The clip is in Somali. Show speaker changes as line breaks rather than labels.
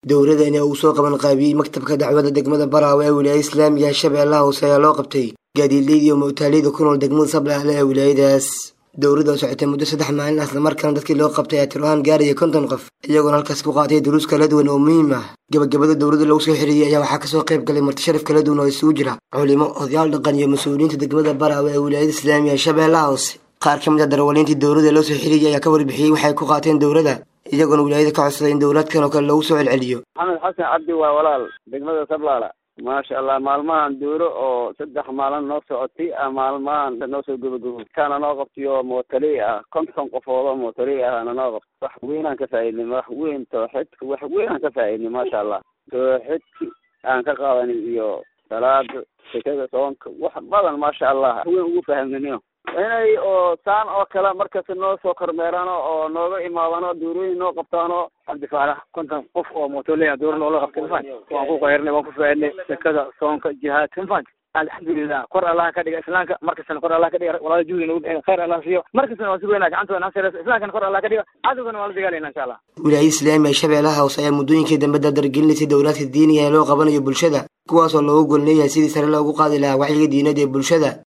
dowladani uu soo qaban qaabiyey maktabka dacwada degmada baraawe ee wilaayada islaamiga shabeellaha hoose ayaa loo qabtay gaadiidleyda iyo mawtaaleyda ku nool degmada sablaale ee wilaayadaas dowladda oo socotay muddo saddex maalin islamarkaana dadkii loo qabtay ayaa tir-aan gaaraya konton qof iyagoona halkaas ku qaatay duruus kala duwan oo muhiim ah gabagabada dowladda lagu soo xiriiriyey ayaa waxaa kasoo qayb galay marti sharaf kala duwan oo isugu jira culimo odayaal dhaqan iyo mas-uuliyiinta degmada baraawe ee wilaayada islaamiga shabeellaha hoose qaar ka mid a darawaliintii dowladda loo soo xiriiriyay ayaa ka warbixiyey waxay ku qaateen dowladda iyagoona wilaayada ka codsaday in dowlaadkan oo kale lagu soo celceliyo
maxamed xasan cabdi waa walaal degmada sablaala maasha allah maalmahan duuro oo saddex maalin noo socotay maalmahan noo soo gabagabo kaana noo qabtay oo mootali ah konton qofood oo mootali ahna noo qabtay wax weynaan ka faaidnay wax weyn tooxidka wax weynaan ka faaidnay maasha allah tooxidki aan ka qaadanay iyo salaada sekada soonka wax badan maasha allah wax weyn ugu fahamnaniyo inay oo saan oo kale markasta noo soo kormeerano oo nooga imaadano duurooyin noo qabtaano
cabdifaalax konton qof oo mootoley duuro noola qabtay mafan waan ku qayrnay waan ku faaidnay sekada soonka jihaadka mafan alxamdulilah kor allaha ka dhiga islaamka markastana kor allah ka dhiga walaala juhdi nagu bixin khayr allah siiyo markastana waan sugeynaa gacantooda nasiraysa islaamkana kor allah ka dhiga cadowgana waan la dagaalayna insha allah
wilaayada islaamiga ee shabeellaha hoose ayaa muddooyinkii dambe dardargelinaysay dowlaadka diiniga ee loo qabanayo bulshada kuwaasoo loogu golleeyahay sidii sare loogu qaadi lahaa wacyiga diinada ee bulshada